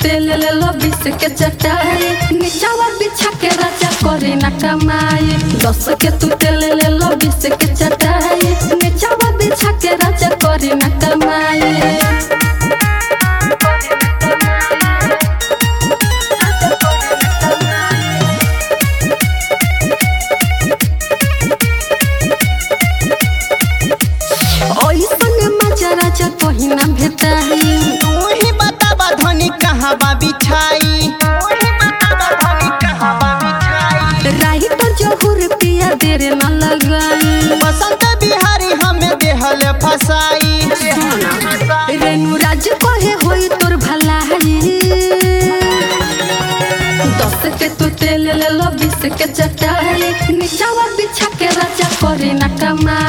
तेल ले लो बीस के चटाई नीचावा बिछा के राजा करे ना कमाई दस के तू तेल ले लो बीस के चटाई नीचावा बिछा के राजा करे ना कमाई ओइसन मजा राजा कहीं ना भेटाई तू ही बतावा धनी कहाँ बा बिछाई तू ही बतावा धनी कहाँ बा बिछाई राही तो जहूर पिया देर न लगाई बसंत बिहारी हमें देहल फसाई रेणु राज कहे होई तोर भलाई दस के तू तेल ले लो बीस के चटाई नीचावा बिछा के राजा करे ना कमाई